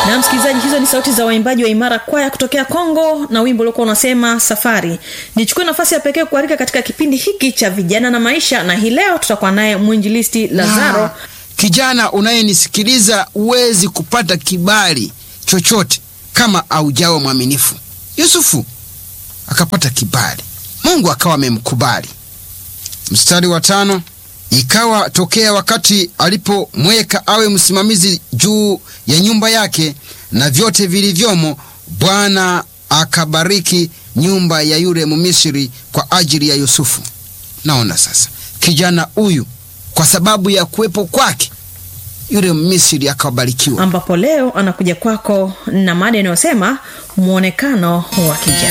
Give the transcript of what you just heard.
na msikilizaji hizo ni sauti za waimbaji wa imara kwaya kutokea kongo na wimbo uliokuwa unasema safari nichukue nafasi ya pekee kualika katika kipindi hiki cha vijana na maisha na hii leo tutakuwa naye mwinjilisti lazaro Ah, kijana unayenisikiliza huwezi kupata kibali chochote kama aujawa mwaminifu yusufu akapata kibali mungu akawa amemkubali mstari wa tano ikawa tokea wakati alipomweka awe msimamizi juu ya nyumba yake na vyote vilivyomo bwana akabariki nyumba ya yule mumisiri kwa ajili ya yusufu naona sasa kijana huyu kwa sababu ya kuwepo kwake yule misri akabarikiwa ambapo leo anakuja kwako na mada inayosema mwonekano wa kijana